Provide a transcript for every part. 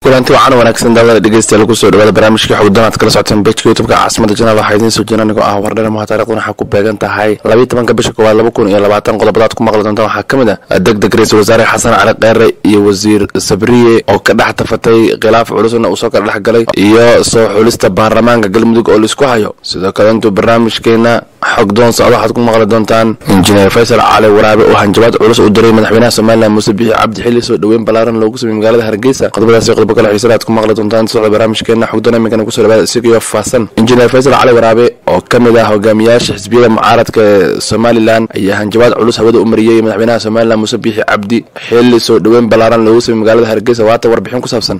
kulanti wacan wanaagsan daawada dhegeystayaal kusoo dhawaada barnaamijka xogdanaad kala socoteen bejka youtubeka caasimada janaal waxaa idiin soo jira anigoo ah wardhare maha taarikhdan waxaa ku beegan tahay labiyi tobanka bisha koowaad laba kun iyo labaatan qodobadaad ku maqli doontaan waxaa ka mid ah deg deg ra-iisul wasaare xasan cali kheyre iyo wasiir sabriye oo ka dhex tafatay khilaaf culusna uu soo kala dhex galay iyo soo xulista baarlamaanka galmudug oo laisku hayo sidoo kale intuu barnaamijkeena xogdoon socdo waxaad ku maqli doontaan injineer faysal cali waraabe oo hanjabaad culus u diray madaxweynaha somalilan muuse bixi cabdi xilli soo dhoweyn ballaaran loogu sameeyey magaalada hargeysa qodobadaasi qodobo kale xiisana aad ku maqli doontaan socda barnaamijkeena xogdoon iminkana kusoo dhawaada isagiyo faahsan injineer faysal cali waraabe oo ka mid ah hogaamiyaasha xisbiyada mucaaradka ee somalilan ayaa hanjabaad culus hawada u mariyey madaxweynaha somalilan muuse bixi cabdi xilli soo dhoweyn ballaaran loogu sameeyey magaalada hargeysa waata warbixin ku saabsan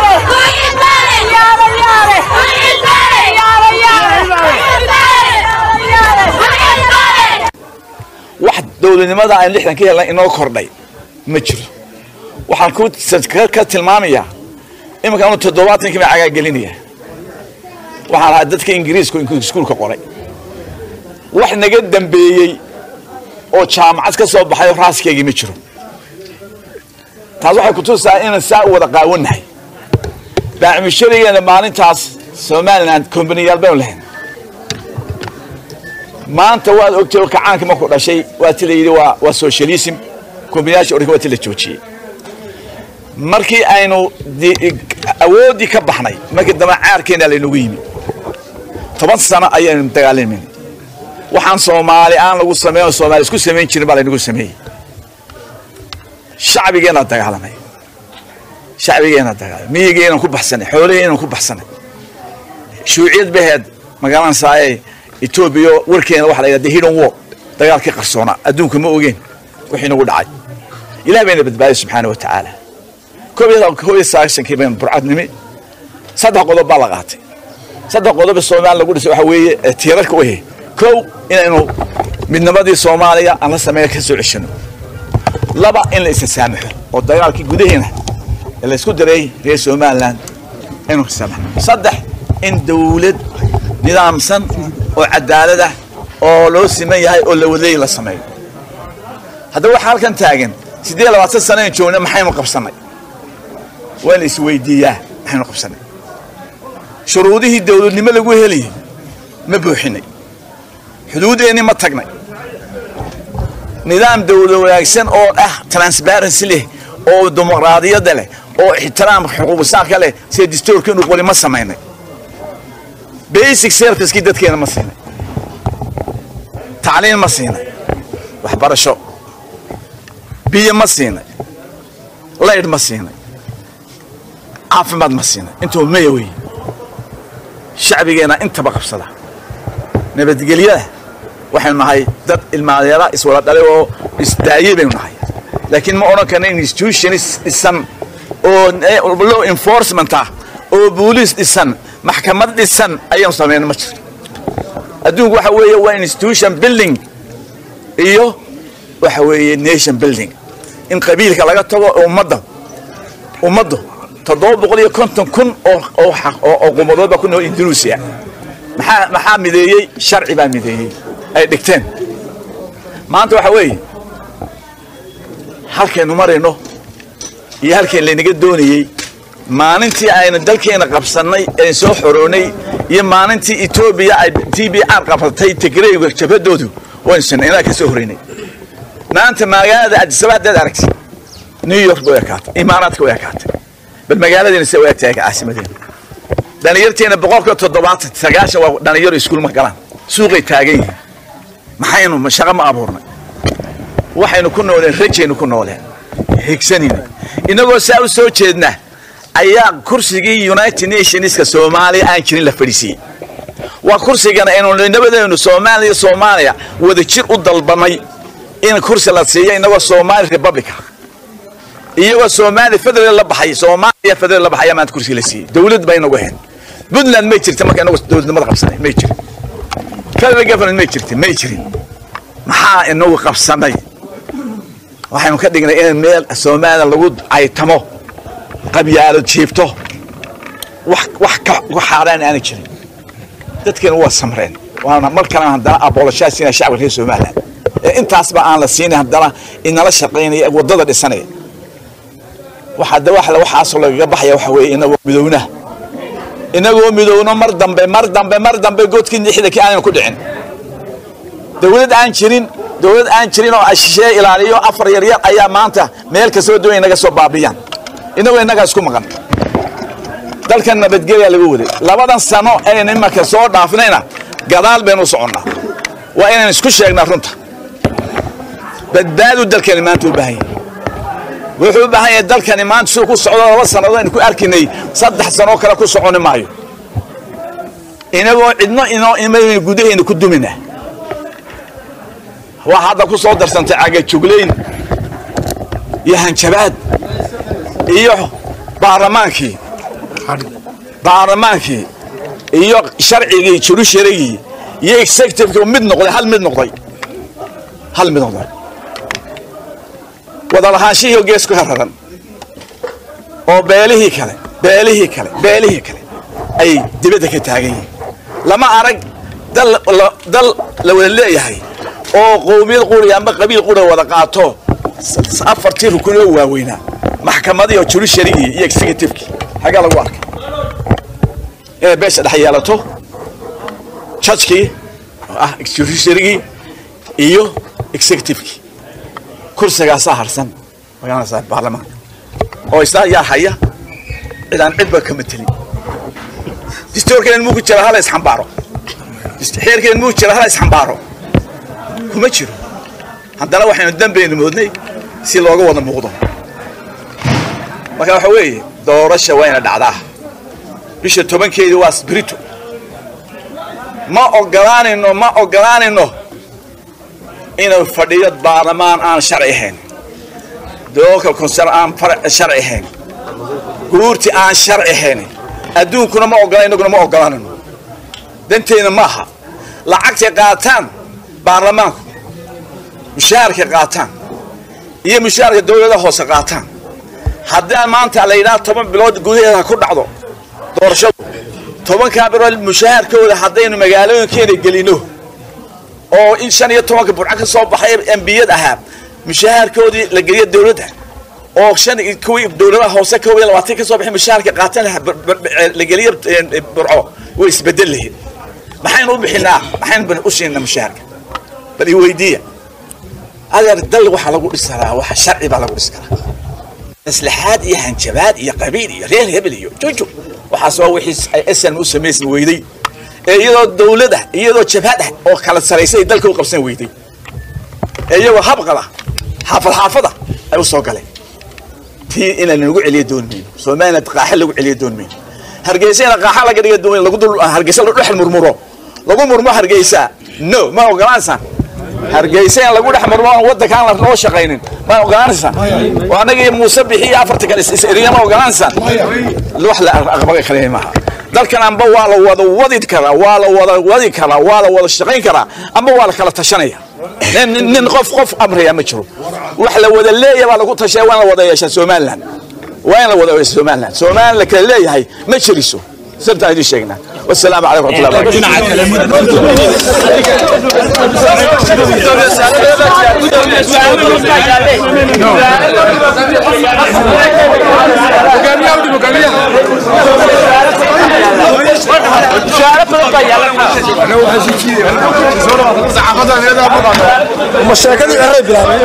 wax dowladnimada aan lixdan ka helnay inoo kordhay ma jiro waxaan ku ka tilmaamayaa iminka anu toddobaatankii baan cagaagelinaya waxaan ahaa dadka ingiriisku iskuulka qoray wax naga dambeeyey oo jaamacad ka soo baxay raaskeygii ma jiro taas waxay kutusaa inaan saa u wada qaawannahay baacmisharigeena maalintaas somalilan kombaniyaal baynu lahayn maanta waad ogtay oo kacaankii markuu dhashay waa ti la yidhi waa waa socialism kombinayaasha oranka waa ti la joojiyey markii aynu awooddii ka baxnay markii dambe caarkeena laynagu yimi toban sano ayaynu dagaalamayna waxaan soomaali aan lagu sameyn oo soomaali isku samayn jirin baa laynagu sameeyey shacbigeena dagaalamay shacbigeena dagaalamay miyigeenan ku baxsanay xoolaheenan ku baxsanay shuuciyad baheed magaalan saaye etoobiya warkeena waxa la yidhahda hidden war dagaalkii qarsoonaa adduunka ma ogeen wixii nagu dhacay ilaah bayna badbaadiyay subxaana wa tacaala koob iyo sagaashankii baynu burcad nimi saddex qodob baa la qaatay saddex qodob soomaaliya lagu dhisay waxa weeye tiirarka u yahay kow inaynu midnimadii soomaaliya aan la sameeya ka soo ceshano laba in la isa saamaxo oo dagaalkii gudaheena ee la isku diray reer somaliland inuu saamaxo saddex in dawlad nidaamsan oo cadaalad ah oo loo siman yahay oo la wadeey la sameeyo haddaba waxaa halkan taagan siddeed labaatan sana an joogna maxaynu qabsannay waa la isweydiiyaa maxaynu qabsannay shuruudihii dawladnimo lagu helayay ma buuxinay xuduuddeenni ma tagnay nidaam dawlad wanaagsan oo ah transparency leh oo dimuqraadiyadda leh oo ixtiraam xuquuqisaanka leh sida distoorka inuu qoli ma samaynay basic servicekii dadkeena ma siinay tacliin ma siinay waxbarasho biyo ma siinay laydh ma siinay caafimaad ma siinay intuu maya wey shacbigeena intaba qabsada nabadgelyada waxaynu nahay dad ilmaadeera iswada dhalay oo isdaayey baynu nahay laakiin ma odhan karna institutionis dhisan oo law enforcement ah oo booliis dhisan maxkamad dhisan ayaanu samayna ma jirto adduunku waxa weeye waa institution building iyo waxa weeye nation building in qabiilka laga tago ummadda ummaddu toddoba boqol iyo konton kun oo oo qumadood baa ku nool indonesia maxaa maxaa mideeyey sharci baa mideeyey ay dhigteen maanta waxa weeye halkaynu marayno iyo halkayn laynaga doonayey maalintii aynu dalkeena qabsannay een soo xoroonay iyo maalintii etoobiya ay t b r qabsatay tigreyga jabhadoodu waynu sinay inaa ka soo horeynay maanta magaalada adisaba haddaad aragtay new york bay ekaatay imaaraadka way ekaatay bal magaaladeena se u egtahay caasimadeena dhalinyarteena boqolkiiba toddobaatan sagaashan waa dhalinyaro iskuul ma galaan suuqay taagan yihiin maxaynu shaqo ma abuurnay waxaynu ku nooleen rajaynu ku nooleen higsanayna inagoo saa u soo jeedna ayaa kursigii united nationska soomaaliya aan jirin la fadhiisiiyey waa kursigana aynu nabadeenu soomaaliya soomaaliya wada jir u dalbanay in kursi la siiyo inagoo somali republica iyagoo soomaaliya federal la baxay soomaaliya federal la baxaya maanta kursiga la siiyey dawlad ba inagu ahayn puntland may jirta marka inagu dawladnimada qabsanay may jirin federal government may jirta may jirin maxaa inagu qabsanay waxaynu ka dhignay in meel soomaaliya lagu caytamo qabyaalo jiibto wax wax ka xaaraan aana jirin dadkeena waa samreen waana mar kalena haddana aboloshaasina shacabka reer somaliland ee intaasba aan la siinay haddana inala shaqaynaya waddada dhisanaya waxaa de wax waxaasoo lagaga baxaya waxa weeye inagoo midowna inagoo midowno mar dambe mar dambe mar dambe godkii lixdankii aanan ku dhicin dawlad aan jirin dawlad aan jirin oo ashishee ilaaliyo afar yaryar ayaa maanta meel kastaba doonaya inaga soo baabiyaan inagoo innagaa isku maqan dalkan nabadgelyaa lagu waday labadan sano aynu imarka soo dhaafnayna gadaal baynu u soconnaa waa inaan isku sheegnaa runta badbaadu dalkani maanta u baahan yahay wuxuu u baahan yahay dalkani maanta siduu ku socdo laba sannadood aynu ku arkinay saddex sanoo kale ku soconi maayo inagoo cidno inoo imaynu gudahayna ku dumina waa hadda ku soo darsantay cagajuglayn iyo hanjabaad iyo baarlamaankii baarlamaankii iyo sharcigii jurusharigii iyo executivekii mid noqday hal mid noqday hal mid noqday wadalahaanshihii oo gees ku hararan oo beelihii kale beelihii kale beelihii kale ay dibadda ka taagan yihiin lama arag dal dal la wada leeyahay oo qowmiyad quri amba qabiil qura wada qaato afartii rukun oo waaweynaa maxkamadii oo jurusharigii iyo executivekii xaggaa lagu arkay inay beesha dhex yeelato jajkii oo ah jurusharigii iyo executivekii kursigaasaa harsan magaranaysaa baarlamaanka oo isla yaa haya cidaan cidba kama telin distoorkeen muu ku jira hala isxambaaro xeerkeen muu jira hala isxambaaro kuma jiro haddana waxaynu dambeynu moodnay si looga wada muuqdo marka waxa weeye doorasha wayna dhacdaa bisha tobankeedii waa sbrito ma ogolaanayno ma ogolaanayno inuu fadhiyo baarlamaan aan sharci ahayn doolka konsar aan sharci ahayn guurti aan sharci ahayn adduunkuna ma ogola inaguna ma ogolaanayno danteena maaha lacagtay qaataan baarlamaanku mushaharkay qaataan iyo mushaharka dawlada hoose qaataan haddii maanta la yidhaha toban bilood gudaheeda ku dhacdo doorashadu tobankaa bilood mushaharkooda haddaynu magaalooyinkeena gelino oo in shan iyo tobanka burco ka soo baxay embiyad ahaa mushaharkoodii la geliyo dawladda oo shan kuwii dawladaha hoose kow iyo labaatan ka soo baxay mushaharka qaatan lahaa la geliyo burco way isbedel lahayd maxaynu u bixinaa maxaynu u siinaa mushaharka bal i weydiiya adeer dal waxaa lagu dhisi karaa waxa sharci baa lagu dhisi karaa maslaxaad iyo hanjabaad iyo qabiil iyo reer hebel iyo juju waxaas waa wixii ay snm u samaysan weyday ee iyadoo dawlad ah iyadoo jabhad ah oo kala saraysa ay dalka u qabsan weyday ee iyagoo habqada xaafad xaafada ay u soo galeen tii inaan nagu celiyo doon mayno somaliland qaaxa lagu celiyo doon mayno hargeysa ina qaaxa laga dhiga doon lagu dul hargeysa la dhexal murmuro lagu murmo hargeysa no ma ogolaansaan hargeysa in lagu dhex murmo waddankaan loo shaqaynin ma ogolaanaysaan oo annaga iyo muuse bixi iyo afarta kale is-eriya ma ogolaanaysaan wax la aqbaga kale maaha dalkan amba waa la wada wadi karaa waa la wada wadi karaa waa la wada shaqayn karaa amba waa la kala tashanaya nin nin qof qof amraya ma jiro wax la wada leeyahay baa lagu tashaya waa in la wada yeeshaa somaliland waa in la wada yeeshaa somaliland somaliland la kala leeyahay ma jiriso sabta idin sheegnaa والسلام عليكم ورحمه الله mashaakadii eray bilaabay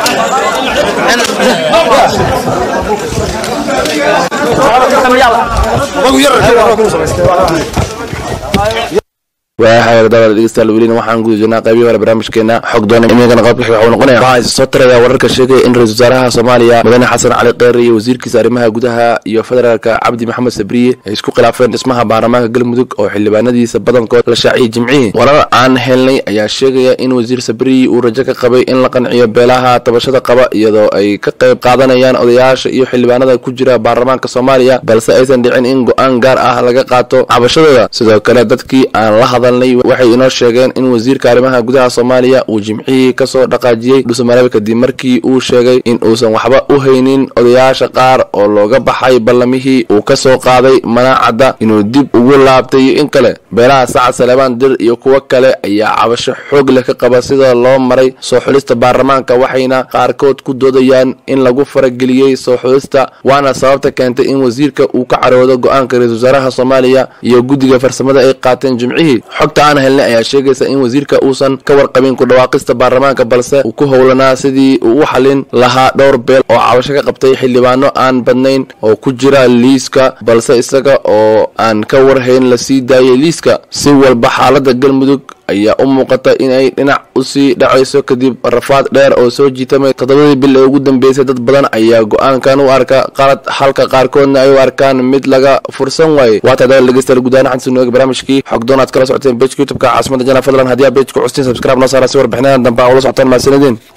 waaxaga dabada dhegeystayaal welina waxaan guda jirnaa qaybihi hore barnaamijkeena xog doona imigana qodobka xiga wuxuu noqonaya waxaa isa soo taraya wararka sheegaya in ra-isul wasaaraha soomaaliya mudane xasan cali kheyre iyo wasiirkiisa arrimaha gudaha iyo federaalka cabdi maxamed sabriye ay isku khilaafeen dhismaha baarlamaanka galmudug oo xildhibaanadiisa badankood la shaaciyay jimcihii warar aan helnay ayaa sheegaya in wasiir sabriye uu rajo ka qabay in la qanciyo beelaha tabashada qaba iyadoo ay ka qayb qaadanayaan odayaasha iyo xildhibaanada ku jira baarlamaanka soomaaliya balse aysan dhicin in go-aan gaar ah laga qaato cabashadooda sidoo kale dadkii aan la hadal hadalnay waxay inoo sheegeen in wasiirka arrimaha gudaha soomaaliya uu jimcihii kasoo dhaqaajiyey dhuusamareeb kadib markii uu sheegay in uusan waxba u haynin odayaasha qaar oo looga baxay ballamihii uu kasoo qaaday manaacadda inuu dib ugu laabtay iyo in kale beelaha sacad saleebaan dir iyo kuwo kale ayaa cabasho xoog leh ka qaba sida loo maray soo xulista baarlamaanka waxayna qaarkood ku doodayaan in lagu farageliyey soo xulista waana sababta keentay in wasiirka uu ka caroodo go-aanka ra-isul wasaaraha soomaaliya iyo guddiga farsamada ay qaateen jimcihii xogta aan helnay ayaa sheegaysa in wasiirka uusan ka warqabin ku dhawaaqista baarlamaanka balse uu ku howlanaa sidii uu u xalin lahaa dhowr beel oo cabasho ka qabtay xildhibaano aan badnayn oo ku jira liiska balse isaga oo aan ka warhayn la sii daayay liiska si walba xaalada galmudug ayaa u muuqata inay dhinac usii dhacayso kadib rafaad dheer oo soo jiitamay toddobadii bil ee ugu dambeysay dad badan ayaa go-aankan u arka qalad halka qaarkoodna ay u arkaan mid laga fursan waayey waata dawal dhegeystayaal gudahaan xansi nooga barnaamijkii xogdoon aad kala socoteen bejka youtubeka caasimada jana fadlan haddii aa bejka custiin subscribe noo saara si warbixinadan dambe aa ula socotaan mahadsanideen